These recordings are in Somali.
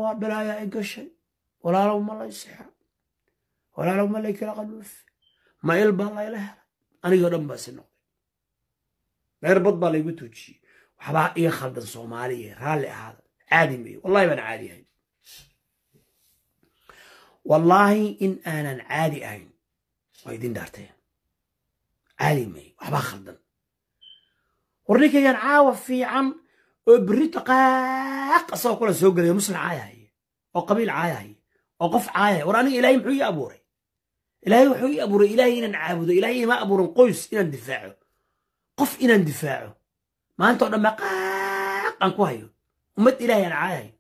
waa bilaayaa i gashay walaalow ma lay sixa walaalow ma lay kala qaluufi ma il baa layla helay anigoo dhan baa si noqday reer bad baa laygu toojiyey waxbaa iga khaldan soomaaliya raalli ahaada caadi mayo wallahi baan caadi ahayn wallaahi in aanan caadi ahayn waa idin dhaarteen caadi mayo waxbaa khaldan war ninkaygan caawa fiican oo berrito qaaq asagoo kula soo gelaya muslim caayahaya oo qabiil caayahaya oo qof caayahaya war aniga ilaahay muxuu ii abuuray ilaahay wuxuu ii abuuray ilaahay inaan caabudo ilaahay ima abuuran qoys inaan difaaco qof inaan difaaco maanta oo dhan baa qaaq aan ku hayo ummad ilaahay aan caayahayo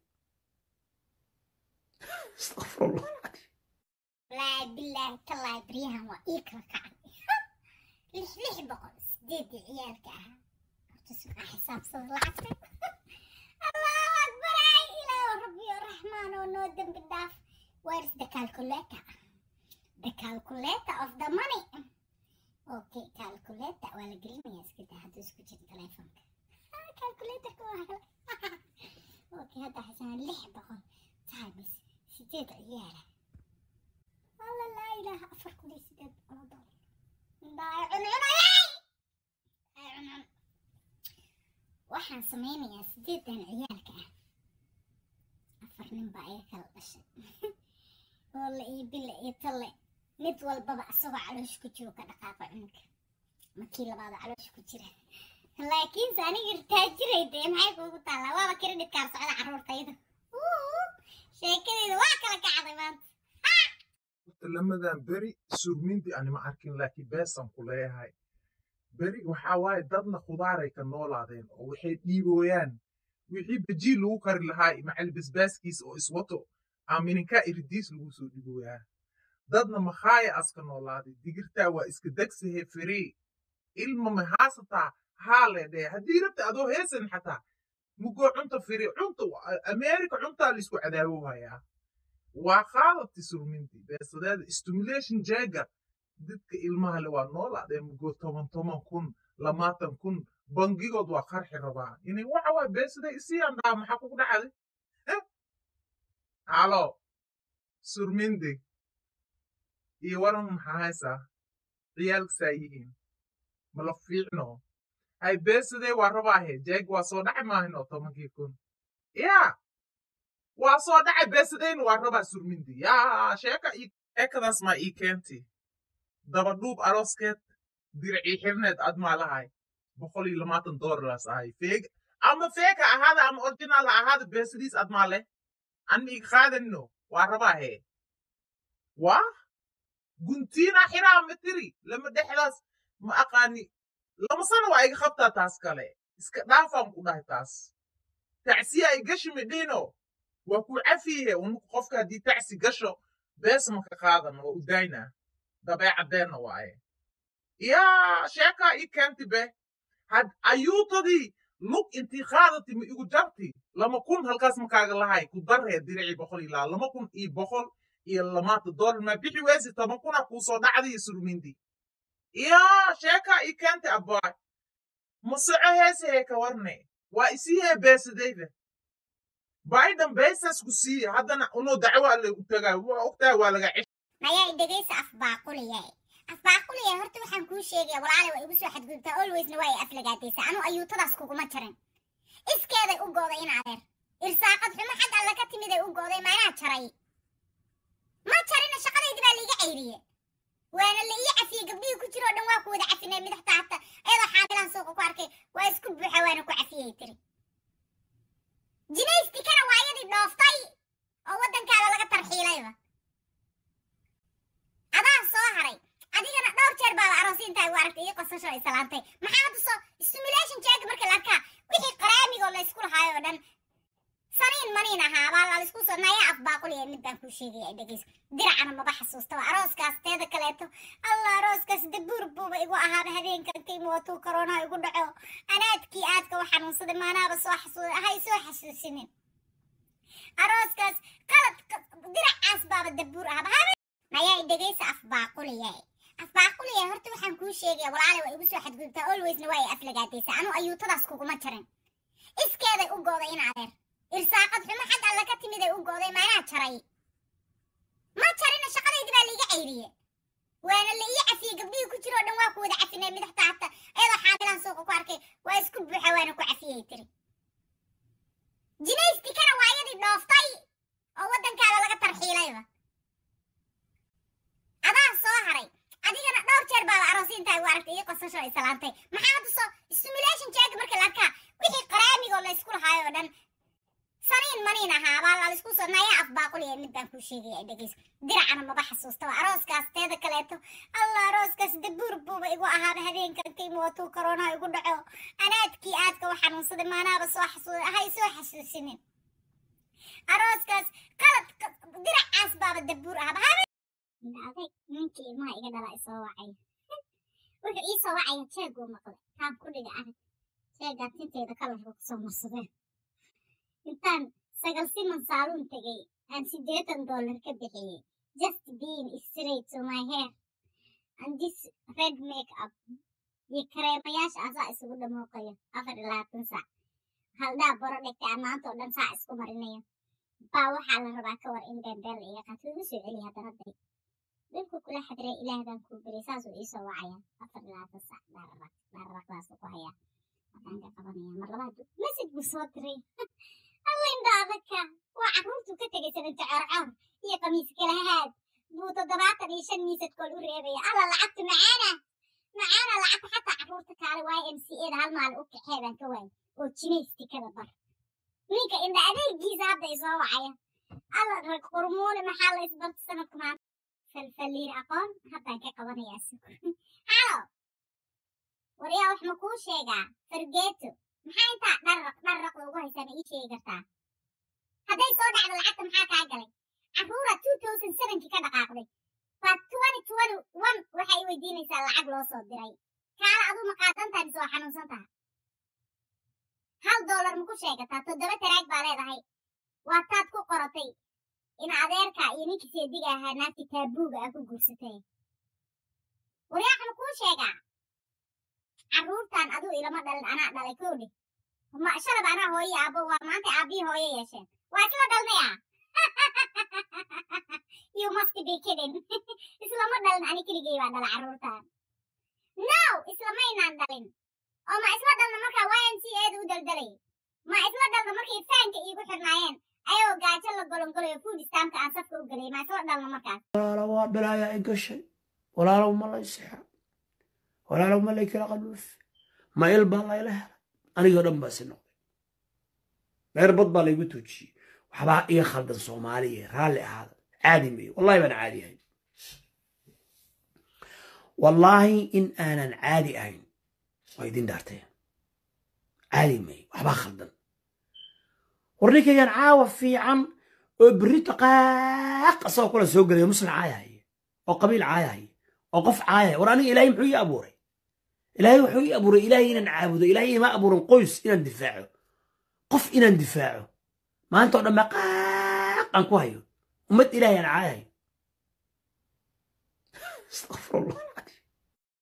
astaqfirullah wallaahi bilaahi tallaahi baryahan waa ii kala kacay lix lix boqol sideedii ciyaalka ahaa horta sugaa xisaabsada lacagta allahu akbar ay ilaahu rabbiyo raxmaan oo noo dembi dhaaf where is the calculator the calculator of the money okay calculator waa la gelinayaa iska daa hadduu isku jiro telefonka calculatorka waa hela okay hadda xisaan lix boqol times sideed ciyaala alla laa ilaaha afar kun iyo sideed boqol oo doolar indhaay cuncunayay ay cuncun waxaan sameynayaa sideedan ciyaalka ah afar nin baa iga kala dhashay oolle iyo bille iyo talle mid walbaba asagoo caloosh ku jiro ka dhaqaaqa cunugga markii labaad caloosh ku jira laakiinse aniga irtaajiray dee maxay kuugu taallaa waaba kiredhidkaar socda carruurtayda sheekadeyda waa kala kacday maanta lamadan beri surminti anima arkin laakiin beesan ku leeyahay beri waxaa waaye dadna khudaaray ka noolaadeen oo waxay dhiibooyaan wixii bajii lagu kari lahaa macal basbaaskiisa oo iswato aamininka iridiis lagu soo dhibooyaa dadna makhaaya aska noolaaday digirtaa waa iska degsahe feree ilma mahaasataa haa leedhee haddii rabta adoo heesan xataa mugoo cunta fere cunta ameerika cuntaa laisku cadaawowhayaa waa qaadati surminti beesadeeda stimulation jeega dadka ilmaha le waa noolaadee mugoo toban toban kun lamaatan kun bangigood waa qarxi rabaa inay waxa waa beesaday isiyaan dhaa maxaa kugu dhacday halo surmindi iyo waran maxaa haysaa ciyaalkasaa yihiin mala fiicno hay beesadee waa rabaahe jeeg waa soo dhaci maahin oo tobankii kun yaa waa soo dhacay beesadayna waa rabaa surmindi yaa sheeka sheekadaas maa ii keenti dabadhuub arooskeed dircii xirneed ad maa lahay boqol iyo lamaatan doolaraas ahay feeg ama feeka ahaada ama originaal ha ahaada beesadiis ad maa leh an iga qaadanino waa rabaahe waa guntiina xiraa matiri lama dhexdaas ma aqaani lama sana waa iga qabtaa taas kale iska dhaafaan ku dhahay taas tacsiya ay gashi midhino waa ku cafiye unuku qofka haddii tacsi gasho bees maka qaadan oo u dayna dabeecadeenna waaye yaa sheekaa ii keenti be had ayuutadii lug intii qaadati ma igu jarti lama kun halkaas makaaga lahay ku darree diricii boqol ilaa lama kun iyo boqol iyo lamaata doolar maa bixi weysi toban kuna kuu soo dhacday surmindi yaa sheekaa ii keenti abbaay ma soco heesahee ka warne waa isihee beesadayda biden beesas ku siiye haddana unoo dacwaa la u tagaa waa ogtahay waa laga cesh mayaa dhegaysa afbaaquliya afbaaquliya horta waxaan kuu sheegaya walaale waa igu soo xadgudubtaa alwaysna waa ay aflagaadaysaa anuu ayuutadaas kuguma jarin iskeeday u gooday in adeer irsaaqad xumo xag alla ka timid ay u gooday maanaa jaray ma jarina shaqadaydi baa liiga cayriye waana la ii cafiyey gabdhihii ku jiro o dhan waa ku wada cafinay midaxta hata ayadoo xaamilahan suuqa ku arkay waa isku buuxa waana ku cafiyey tiri jinaystikana waa iyadii dhooftay oo waddankaada laga tarxiilayba adaa soo haray adigana dhowr jeer baaba aroosiintaa igu aragtay iyo qosasho ay salaantay maxaa hadda soo stimulation jeega marka la arkaa wixii qaraamigoo la isku lahaayo oo dhan saniin maniin ahaa baa la isku soo naya af baaquliya mid baan kuu sheegaya ay dhegeyso diracana maba xasuustaba arooskaas teeda kaleeto allah arooskaas dabuur buuba igu ahaaba habeenkan kayma watuu koroonaha igu dhaco anaadkii aadka u xanuunsaday maanaaba soo xasuuday ahay soo xasuusinin arooskaas qalad diracaas baaba dabuur ahaba habe nayaa dhegeysa af baaquliya af baaquliya horta waxaan kuu sheegaya walaale waa igu soo xadgudubtaa alwaysna waa ay aflagaadaysaa anuu ayuutadaas kuguma jarin iskeeday u gooday in adeer irsaaqad xumo xag alle ka timid ay u go'day maanaa jaray ma jarina shaqadaydi baa liiga cayriye waana la ii cafiyey gabdhihii ku jiro o dhan waa ku wada cafinay midaxta hata iyadoo xaamilaan suuqa ku arkay waa isku buuxa waana ku cafiyey tiri jinaystikana waa iyadii dhooftay oo waddankaada laga tarxiilayba adaa soo haray adigana dhowr jeer baaba aroosiintaa igu aragtay iyo qosasho ay salaantay maxaa hadda soo stimulation jeega marka la arkaa wixii qaraamigoo la isku lahaayo oo dhan saniin maniin ahaa baa la isku soo naya af baaqul ee mid baan kuu sheegaya ay dhegeyso diracana maba xasuustaba arooskaas teeda kaleeto allah arooskaas dabuur buuba igu ahaaba habeenkan kayma watuu koronaha igu dhaco anaadkii aadka u xanuunsaday maanaaba soo xasuuday ahay soo xasuusinin arooskaas qalad diracaas baaba dabuur ahaba habe aday ninkii ilmaha iga dhala isoo wacay wuxuu ii soo wacaya jeeguu maqlay taan ku dhiga arag jeegaa tinteeda kalarka kusoo marsadeen intaan sagal siman saaluun tegay aan siddeetan dollar ka bixiyey just being straight to my hair and this red make up iyo kareemayaasha asaa isugu dhamooqayo afar iyo labaatan saac haldhaa boro dhigtay aan maanta oo dhan saac isku marinayo baa waxaa la rabaa ka war in beembeel la iga qaato igu soo celiya haddana day dhulku kula xadiray ilaah baan kuu beray saasuu iisoo wacaya afar iyo labaatan saac dhaararaq dhaararaqdaasuu ku hayaa haddaan ka qabanaya mar labaad message buu soo diray allaindhaadaka waa carruurtuu ka tegay sananta coorcoor iyo qamiis kalahaad buu toddobaatan iyo shan miisadkool u reebaya alla lacagta macaana macaana lacagta xataa carruurta kaale waayo m c eda hal maalin u kaxee baan ka waayay oo jinaystikada bar ninka indha adeegiisa hadda isoo wacaya alla rag qurmuune maxaa la isbarta sanadka maanta falfaliir aqoon haddaan ka qabanayaa suku halo waryaa wax ma kuu sheegaa fargeeto maxaa intaa dharraq dharraqda ugu haysaa ma ii sheegi kartaa hadday soo dhacdo lacagta maxaa kaa galay carruura two thousand sevenkii ka dhaqaaqday baa twenty twenty one waxay i weydiinaysaa lacag loo soo diray kaala aduu ma qaadantahay mise waa xanuunsan taha hal doolar ma ku sheegataa toddoba taraag baa leedahay waa taad ku qoratay in adeerka iyo ninkii seediga ahaa naagtii taabuuga ah ku guursatay waryaaka ma kuu sheegaa carruurtan aduu ilama dhalin anaa dhalay koodhe ma shalab anaa hooye aabbo waa maanta aabbihii hooye yeesheen waa isla dhalnaya you must be kidding islama dhalin ani keligay baa dhala carruurtan no islamaynaan dhalin oo ma isla dhalna markaa y m c eeda u daldalay ma isla dhalna markay faanka iigu xirnaayeen ayagoo gaajo la golongolayo food stamka aan safka u gelay ma isla dhalna markaas walaalo waa balaaya ay gashay walaalow ma lay sixa walaalow ma lay kala qaluuf ma il baa layla helay anigoo dhan baa si noqday dheer bad baa laygu tuujiyey waxbaa iga khaldan soomaaliya raalli ahaada caadi mayo wallahi baan caadi ahayn wallaahi in aanan caadi ahayn waa idin dhaarteen caadi mayo waxbaa khaldan war ninkaygan caawa fiican oo berrito qaaq asagoo kula soo gelaya muslim caayahaya oo qabiil caayahaya oo qof caayahaya war aniga ilaahay muxuu ii abuuray ilaahay wuxuu ii abuuray ilaahay inaan caabudo ilaahay ima abuurin qoys inaan difaaco qof inaan difaaco maanta oo dhan baa qaaq aan ku hayo ummad ilaahay aan caayahayo astaqfirullah